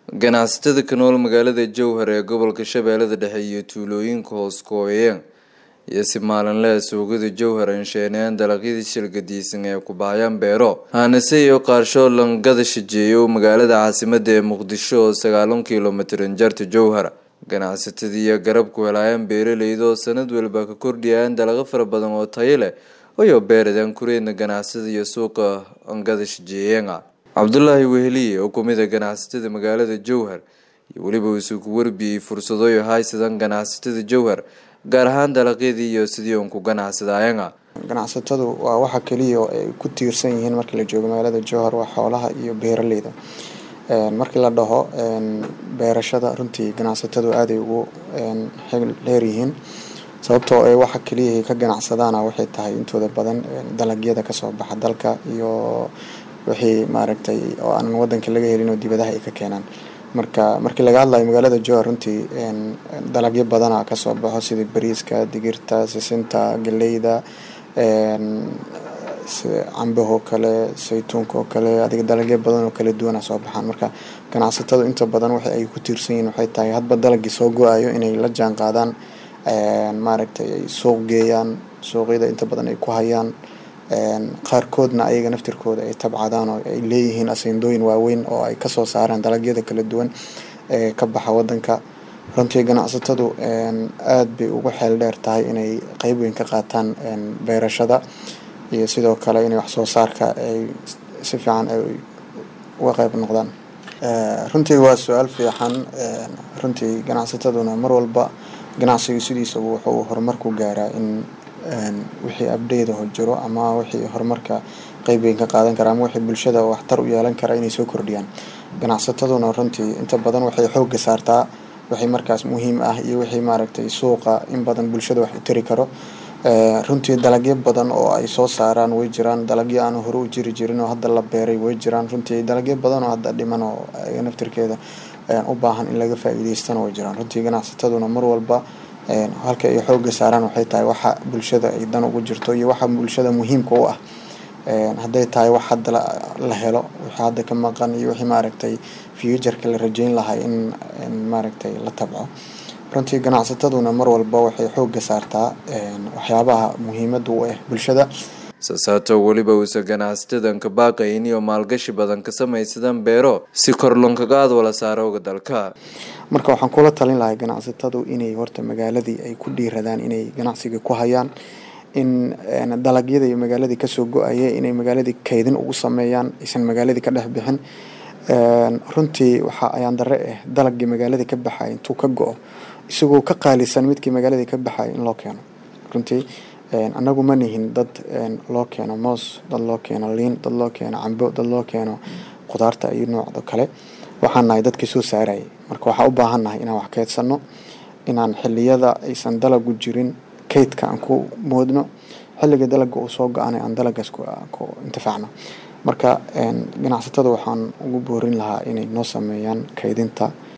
ganacsatada ka nool magaalada jowhar ee gobolka shabeellada dhexe iyo tuulooyinka hoos kooyeen iyo si maalinle suuqyada jowhar ansheeneen dalagyadii shilgadiisan ee ku bahayaan beero haanase iyo qaarsho langada shajeeyo magaalada caasimada ee muqdisho oo sagaalan kilomitran jarta jowhar ganacsatadii iyo garab ku helaayeen beeraleyda oo sanad waliba ka kordhiyayaan dalaqo fara badan oo tayo leh ayoo beeradaan kureedna ganacsada iyo suuqa angada shajeeyeena cabdulaahi weheliye oo kumid a ganacsatada magaalada jowhar iyo weliba uusuu ku warbiyey fursado haysadan ganacsatada jowhar gaar ahaan dalaqyadii iyo sidii uun ku ganacsadaayana ganacsatadu waa waxa keliya oo ay ku tiirsan yihiin markii la joogo magaalada jowhar waa xoolaha iyo beeraleyda markii la dhaho beerashada runtii ganacsatadu aaday ugu dheeryihiin sababtoo ay waxa keliya ka ganacsadaana waxay tahay intooda badan dalagyada kasoo baxa dalka iyo wixii maaragtay oo aanan wadanka laga helin oo dibadaha ay ka keenaan marka markii laga hadlayo magaalada jowhar runtii dalagyo badana kasoo baxo sida bariiska digirta sisinta galeyda cambahoo kale saytuunka oo kale adiga dalagyo badan oo kala duwana soo baxaan marka ganacsatadu inta badan waxa ay ku tiirsan yihiin waxay tahay hadba dalagii soo go-ayo inay la jaan qaadaan maaragtay ay suuq geeyaan suuqyada inta badan ay ku hayaan qaarkoodna ayaga naftirkooda ay tabcadaan oo ay leeyihiin aseendooyin waaweyn oo ay kasoo saaraan dalagyada kala duwan ee ka baxa wadanka runtii ganacsatadu aada bay ugu xeel dheer tahay inay qeyb weyn ka qaataan beerashada iyo sidoo kale inay waxsoo saarka ay si fiican ay uga qeyb noqdaan runtii waa su-aal fiican runtii ganacsataduna mar walba ganacsigu sidiisaba wuxuu horumar ku gaaraa in wixii abdeydaho jiro ama wixii horumarka qeyb weyn ka qaadan kara ama wixii bulshada waxtar u yeelan kara inay soo kordhiyaan ganacsataduna runtii inta badan waxay xooga saartaa wixii markaas muhiim ah iyo wixii maaragtay suuqa in badan bulshada wax u tari karo runtii dalagyo badan oo ay soo saaraan way jiraan dalagyo aan hore u jiri jirin oo hadda la beeray way jiraan runtii dalagyo badan oo hadda dhiman oo naftirkeeda u baahan in laga faa-iideystana way jiraan runtii ganacsataduna mar walba halka ay xooga saaraan waxay tahay waxa bulshada ay dan ugu jirto iyo waxa bulshada muhiimka u ah hadday tahay wax hadda la helo wixii hadda ka maqan iyo wixii maaragtay futureka la rajeyn lahay in maaragtay la tabco runtii ganacsataduna mar walba waxay xooga saartaa waxyaabaha muhiimada u ah bulshada sasaato weliba uusa ganacsatada ka baaqayn iyo maalgashi badan ka samaysadaan beero si kor lonkagaad wala saarooga dalka marka waxaan kula talin lahay ganacsatadu inay horta magaaladii ay ku dhiiradaan inay ganacsiga ku hayaan in dalagyada iyo magaaladii kasoo go-aya inay magaaladii kaydin ugu sameeyaan aysan magaaladii ka dhex bixin runtii waxa ayaan dare ah dalagii magaaladii ka baxay intuu ka go-o isagoo ka qaalisan midkii magaaladii ka baxay in loo keeno runtii annagu ma nihin dad loo keeno moos dad loo keeno liin dad loo keeno cambo dad loo keeno khudaarta iyo noocdo kale waxaan nahay dadkii soo saarayay marka waxaa u baahan nahay inaan wax keydsano inaan xiliyada aysan dalagu jirin kaydka aan ku moodno xilliga dalaga uu soo go-anay aan dalagaas ku intifaacno marka ganacsatada waxaan ugu boorin lahaa inay noo sameeyaan kaydinta